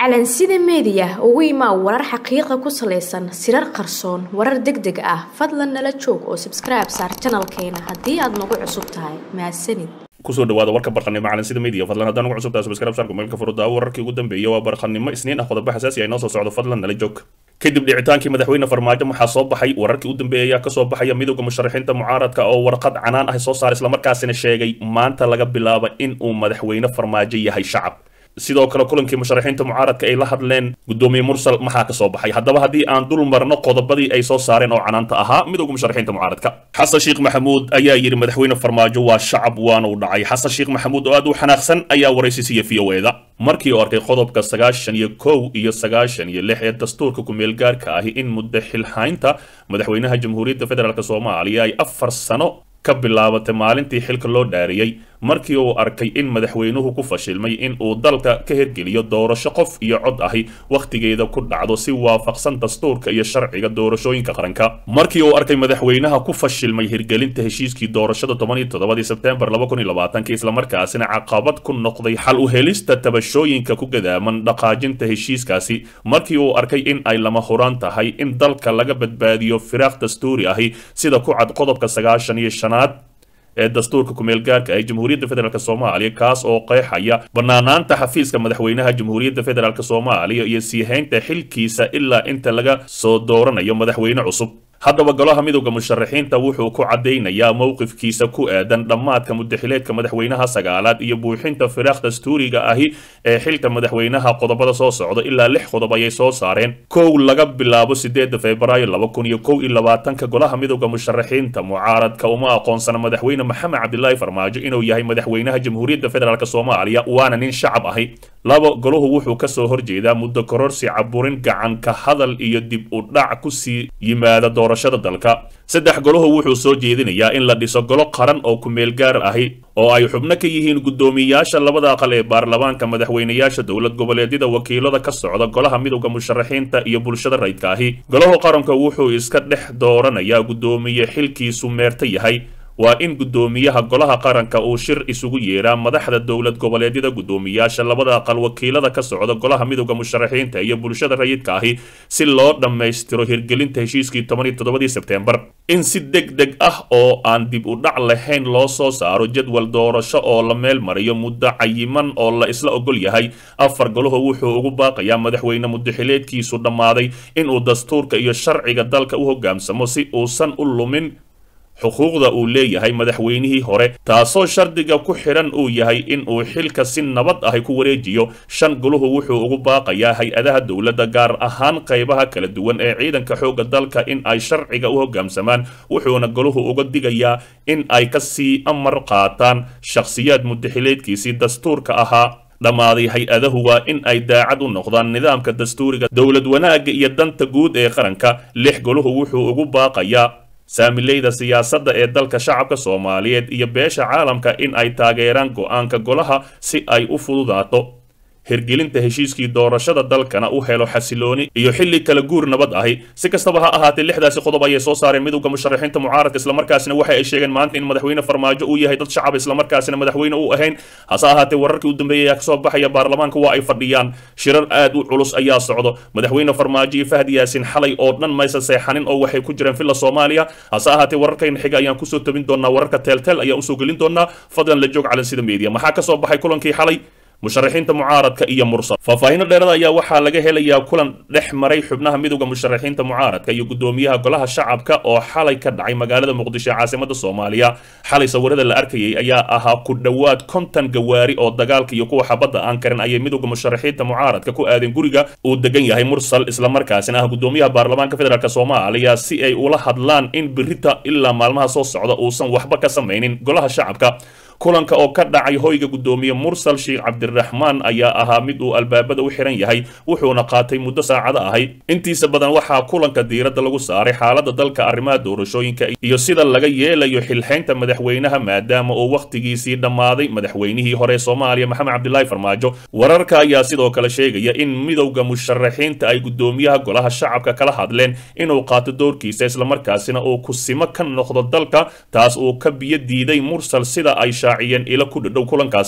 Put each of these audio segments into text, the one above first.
calansida meediya ugu imaa warar xaqiiqa ku salaysan sirar qarsoon warar deg deg ah fadlan nala joog oo sabskribe saar janalkeena haddii aad nagu cusub tahay mahadsanid kusoo dhawaada warka barqanimo calansida media fadlan haddaan ugu cusubtahay subscribe saarku meelka furudaawo wararkii ugu dambeeyay waa barqanimo isniin ah qodobo xasaasi ah inoo soo socdo fadlan nala joog kadib dhicitaankii madaxweyne farmaajo waxaa soo baxay wararkii u dambeeyay ayaa kasoo baxaya midowda musharaxiinta mucaaradka oo warqad canaan ah soo saaray islamarkaasina sheegay maanta laga bilaabo in uu madaxweyne farmaajo yahay shacab sidoo kale kulankii musharaxiinta mucaaradka ay la hadleen gudoomiye mursal maxaa ka soo baxay haddaba haddii aan dul marno qodobadii ay soo saareen oo canaanta ahaa midowga musharaxiinta mucaaradka xasan sheekh maxamuud ayaa yidhi madaxweyne farmaajo waa shacab waana u dhacay xasan sheekh maxamuud oo aad u xanaaqsan ayaa waraysi siiya v o eda markii uu arkay qodobka sagaashan iyo kow iyo sagaashan iyo lix ee dastuurka ku-meel gaarka ahi in muddo xilhaynta madaxweynaha jamhuuriyadda federaalk soomaaliya ay afar sano ka bilaabatay maalintii xilka loo dhaariyey markii uu arkay in madaxweynuhu ku fashilmay in uu dalka ka hirgeliyo doorasho qof iyo cod ahi wakhtigeeda ku dhacdo si waafaqsan dastuurka iyo sharciga doorashooyinka qaranka markii uu arkay madaxweynaha ku fashilmay hirgelinta heshiiskii doorashada toban iyo toddobadii sebtembar laba kun iyo labaatanka islamarkaasina caqabad ku noqday xal u helista tabashooyinka ku gadaaman dhaqaajinta heshiiskaasi markii uu arkay in ay lama huraan tahay in dalka laga badbaadiyo firaaq dastuuri ahi sida ku cad qodobka sagaashan iyo shanaad ee dastuurka ku-meel gaarka ee jamhuuriyadda federaalk soomaaliya kaas oo qeexaya banaanaanta xafiiska madaxweynaha jamhuuriyadda federaalk soomaaliya iyo sii haynta xilkiisa ilaa inta laga soo dooranayo madaxweyne cusub haddaba golaha midowda musharaxiinta wuxuu ku caddaynayaa mowqifkiisa ku aadan dhammaadka mudaxileedka madaxweynaha sagaalaad iyo buuxinta firaaq dastuuriga ahi ee xilka madaxweynaha qodobada soo socda ilaa lix qodob ayay soo saareen kow laga bilaabo sideeda febraayo laba kun iyo kow iyo labaatanka golaha midowda musharaxiinta mucaaradka uma aqoonsana madaxweyne maxamed cabdilaahi farmaajo inuu yahay madaxweynaha jamhuuriyadda federaalk soomaaliya waana nin shacab ahi labo golahu wuxuu kasoo horjeedaa muddo kororsi caburin gacan ka hadal iyo dib u dhac kusii yimaada doorashada dalka saddex golahu wuxuu soo jeedinayaa in la dhiso golo qaran oo ku-meel gaar ahi oo ay xubno ka yihiin guddoomiyayaasha labada aqal ee baarlamaanka madaxweynayaasha dowlad goboleedyada wakiilada ka socda golaha midowda musharaxiinta iyo bulshada rayidka ahi golahu qaranka wuxuu iska dhex dooranayaa guddoomiye xilkiisu meerta yahay waa in guddoomiyaha golaha qaranka uu shir isugu yeeraa madaxda dowlad goboleedyada guddoomiyaasha labada aqal wakiilada ka socda golaha midowda musharaxiinta iyo bulshada rayidka ahi si loo dhammaystiro hirgelinta heshiiskii toban iyo toddobadii sebtembar in si deg deg ah oo aan dib u dhac lahayn loo soo saaro jadwal doorasho oo la meel mariyo muddo cayiman oo la isla ogol yahay afar golahu wuxuu ugu baaqayaa madaxweyne mudaxileedkiisu dhammaaday inuu dastuurka iyo sharciga dalka u hoggaansamo si uusan u lumin xuquuqda uu leeyahay madaxweynihii hore taasoo shardiga ku xidhan uu yahay in uu xilka si nabad ahi ku wareejiyo shan guluhu wuxuu ugu baaqayaa hay-adaha dowladda gaar ahaan qaybaha kala duwan ee ciidanka xoogga dalka in ay sharciga u hoggaamsamaan wuxuuna goluhu uga digayaa in ay kasii amar qaataan shakhsiyaad mudaxileedkiisii dastuurka ahaa dhammaaday hay-adahu waa in ay daacad u noqdaan nidaamka dastuuriga dowlad wanaagga iyo danta guud ee qaranka lix goluhu wuxuu ugu baaqayaa saamileyda siyaasadda ee dalka shacabka soomaaliyeed iyo beesha caalamka in ay taageeraan go-aanka golaha si ay u fududaato hirgelinta heshiiskii doorashada dalkana u helo xasilooni iyo xilli kala guur nabad ahi si kastaba ha ahaatee lixdaasi qodob ayay soo saareen midowda musharaxiinta mucaaradka islamarkaasina waxa ay sheegeen maanta in madaxweyne farmaajo uu yahay dad shacab islamarkaasina madaxweyne u ahayn hase ahaatee wararkii u dambeeyay ayaa kasoo baxaya baarlamaanka waa ay fadhiyaan shirar aad u culus ayaa socdo madaxweyne farmaajo iyo fahdi yaasin xalay oo dhan maysa seexanin oo waxay ku jireen villa soomaaliya hase ahaatee wararkayna xiga ayaan kusoo tabin doonaa wararka teelteel ayaan usoo gelin doonaa fadlan la joog calansida media maxaa kasoo baxay kulankii xalay musharaxiinta mucaaradka iyo mursal faahfaahinno dheerada ayaa waxaa laga helayaa kulan dhex maray xubnaha midowda musharaxiinta mucaaradka iyo guddoomiyaha golaha shacabka oo xalay ka dhacay magaalada muqdisho ee caasimada soomaaliya xalay sawirada la arkayay ayaa ahaa ku dhowaad konton gawaari oo dagaalka iyo kuwa xabadda aan karin ayay midowda musharaxiinta mucaaradka ku aadeen guriga uu degan yahay mursal islamarkaasina ah guddoomiyaha baarlamaanka federaalk soomaaliya si ay ula hadlaan in birita ilaa maalmaha soo socda uusan waxba ka samaynin golaha shacabka kulanka oo ka dhacay hoyga guddoomiye mursal sheekh cabdiraxmaan ayaa ahaa mid uu albaabada u xiran yahay wuxuuna qaatay muddo saacado ahay intiisa badan waxaa kulanka diiradda lagu saaray xaaladda dalka arrimaha doorashooyinka iyo sida laga yeelayo xilxaynta madaxweynaha maadaama uu wakhtigiisii dhammaaday madaxweynihii hore soomaaliya maxamed cabdilaahi farmaajo wararka ayaa sidoo kale sheegaya in midowda musharaxiinta ay guddoomiyaha golaha shacabka kala hadleen inuu qaato doorkiisa islamarkaasina uu kusimo ka noqdo dalka taas uu ka biyo diiday mursal sida ay shaaciyeen ilo ku dhadhow kulankaasi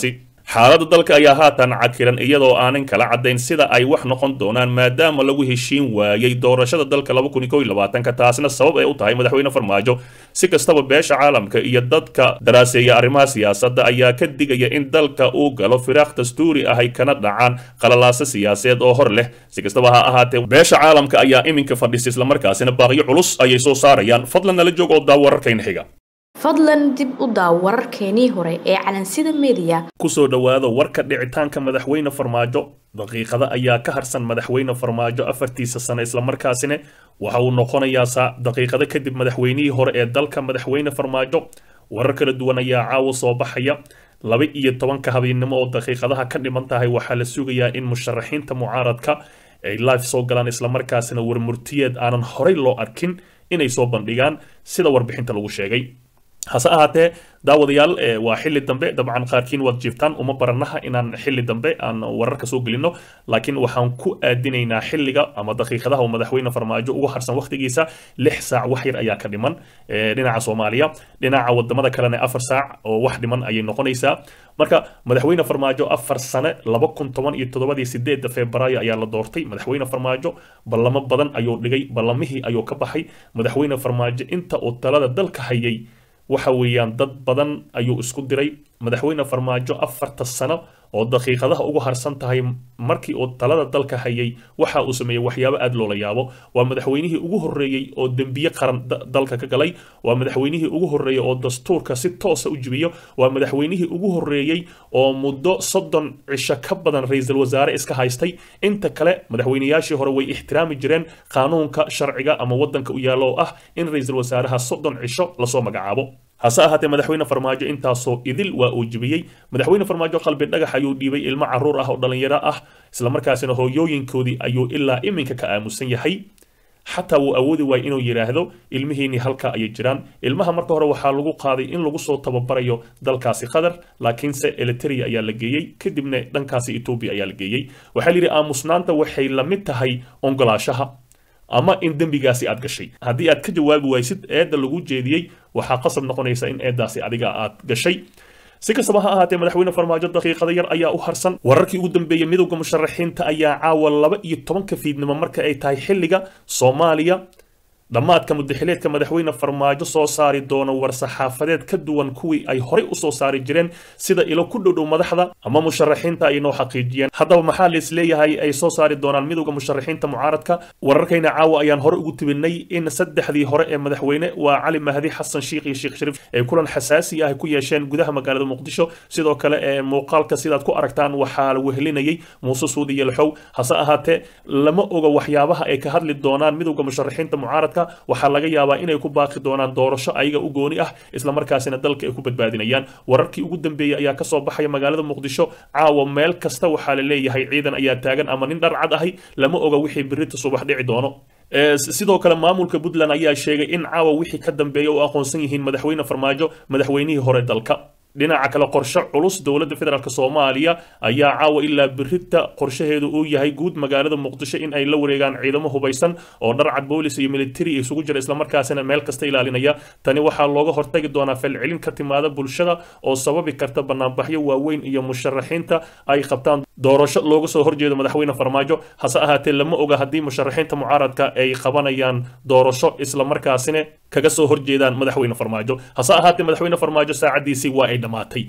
xaaladda dalka ayaa haatan cakiran iyadoo aanan kala caddayn sida ay wax noqon doonaan maadaama lagu heshiin waayey doorashada dalka laba kun iyo kow iyo labaatanka taasina sabab ay u tahay madaxweyne farmaajo si kastaba beesha caalamka iyo dadka daraaseeya arrimaha siyaasadda ayaa ka digaya in dalka uu galo firaaq dastuuri ah ay kana dhacaan qalalaaso siyaasadeed oo hor leh si kastaba ha ahaatee beesha caalamka ayaa iminka fadhisa islamarkaasina baaqyo culus ayay soo saarayaan fadlan nala joog oo daa wararkayna xiga fadlan dib u daaw wararkeenii hore ee calansida meediya kusoo dhowaada warka dhicitaanka madaxweyne farmaajo daqiiqada ayaa ka harsan madaxweyne farmaajo afartiisa sano islamarkaasina waxa uu noqonayaa daqiiqado kadib madaxweynihii hore ee dalka madaxweyne farmaajo warar kala duwan ayaa caawa soo baxaya laba iyo tobanka habeennimo oo daqiiqadaha ka dhiman tahay waxaa la sugayaa in musharaxiinta mucaaradka ay live soo galaan islamarkaasina warmurtiyeed aanan horey loo arkin inay soo bandhigaan sida warbixinta lagu sheegay hase ahaatee daawadayaal waa xilli dambe dabcan qaarkiin waad jiiftaan uma baranaha inaan xilli dambe aan wararka soo gelino laakiin waxaan ku aadinaynaa xilliga ama daqiiqadaha uu madaxweyne farmaajo ugu harsan waqtigiisa lix saac wax yar ayaa ka dhiman dhinaca soomaaliya dhinaca wadamada kalena afar saac oo wax dhiman ayay noqonaysaa marka madaxweyne farmaajo afar sane laba kun toban iyo toddobadii sideedda febraayo ayaa la doortay madaxweyne farmaajo ballamo badan ayuu dhigay ballamihii ayuu ka baxay madaxweyne farmaajo inta uu talada dalka hayay waxa weeyaan dad badan ayuu isku diray madaxweyne farmaajo afarta sano oo daqiiqadaha ugu harsan tahay markii uu talada dalka hayay waxa uu sameeyey waxyaabo aada loola yaabo waa madaxweynihii ugu horreeyey oo dembiye qaran dalka ka galay waa madaxweynihii ugu horreeyey oo dastuurka si toosa u jibiyo waa madaxweynihii ugu horreeyey oo muddo soddon cisho ka badan ra-iisul wasaare iska haystay inta kale madaxweynayaashii hore way ixtiraami jireen qaanuunka sharciga ama waddanka u yaalla oo ah in ra-iisul wasaaraha soddon cisho lasoo magacaabo hase ahaatee madaxweyne farmaajo intaasoo idil waa uu jibiyey madaxweyne farmaajo qalbi dhagax ayuu dhiibay ilmo caruur ah oo dhallinyaro ah islamarkaasina hooyooyinkoodii ayuu ilaa iminka ka aamusan yahay xataa wuu awoodi waayay inuu yidhaahdo ilmihiinii halka ayay jiraan ilmaha marka hore waxaa lagu qaaday in lagu soo tababarayo dalkaasi qatar laakiinse eliteria ayaa la geeyey kadibna dhankaasi etoobiya ayaa la geeyey waxaa layidhi aamusnaanta waxay la mid tahay ongolaashaha ama in dembigaasi aad gashay haddii aad ka jawaabi waysid eedda lagu jeediyey waxaa qasab noqonaysa in eeddaasi adiga aad gashay si kastaba ha ahaatee madaxweyne farmaajo daqiiqada yar ayaa u harsan wararkii ugu dambeeyey midowda musharaxiinta ayaa caawa laba iyo tobanka fiidnimo marka ay tahay xilliga soomaaliya dhammaadka mudaxileedka madaxweyne farmaajo soo saari doono war-saxaafadeed ka duwan kuwii ay horey usoo saari jireen sida ilo ku dhowdhow madaxda ama musharaxiinta ay noo xaqiijiyeen haddaba maxaa la isleeyahay ay soo saari doonaan midowda musharaxiinta mucaaradka wararkayna caawa ayaan hore ugu tibinay in saddexdii hore ee madaxweyne waa cali mahdi xasan shiikh iyo sheekh shariif ay kulan xasaasi ah ku yeesheen gudaha magaalada muqdisho sidoo kale ee muuqaalka sidaad ku aragtaan waxaa la wehelinayay muuse suudi yelxow hase ahaatee lama oga waxyaabaha ay ka hadli doonaan midowda musharaxiinta mucaaradka waxaa laga yaabaa inay ku baaqi doonaan doorasho ayaga u gooni ah islamarkaasina dalka ay ku badbaadinayaan wararkii ugu dambeeyey ayaa kasoo baxaya magaalada muqdisho caawa meel kasta waxaa la leeyahay ciidan ayaa taagan ama nin dharcad ahi lama oga wixii birita subax dhici doono sidoo kale maamulka puntland ayaa sheegay in caawa wixii ka dambeeya u aqoonsan yihiin madaxweyne farmaajo madaxweynihii hore dalka dhinaca kale qorshe culus dowladda federaalk soomaaliya ayaa caawa ilaa birita qorshaheedu uu yahay guud magaalada muqdisho in ay la wareegaan ciidamo hubaysan oo dharcad boolis iyo militari isugu jira islamarkaasina meel kasta ilaalinaya tani waxaa looga hortagi doonaa falcelin ka timaada bulshada oo sababi karta banaanbaxyo waaweyn iyo musharaxiinta ay qabtaan doorasho looga soo horjeedo madaxweyne farmaajo hase ahaatee lama oga haddii musharaxiinta mucaaradka ay qabanayaan doorasho islamarkaasina kaga soo horjeedaan madaxweyne farmaajo hase ahaatee madaxweyne farmaajo saacadiisii waa ay dhammaatay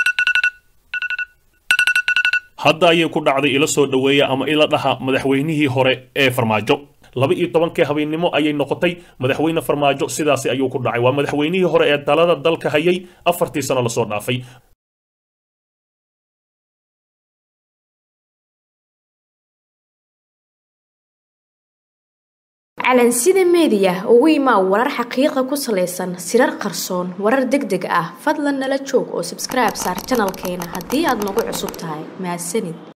hadda ayay ku dhacday ila soo dhoweeya ama ila dhaha madaxweynihii hore ee farmaajo laba iyo tobankii habeennimo ayay noqotay madaxweyne farmaajo sidaasi ayuu ku dhacay waa madaxweynihii hore ee talada dalka hayay afartii sano lasoo dhaafay calansida meediya ugu imaa warar xaqiiqa ku salaysan sirar qarsoon warar deg deg ah fadlan nala joog oo sabskribe saar janalkeena haddii aad nagu cusub tahay mahadsanid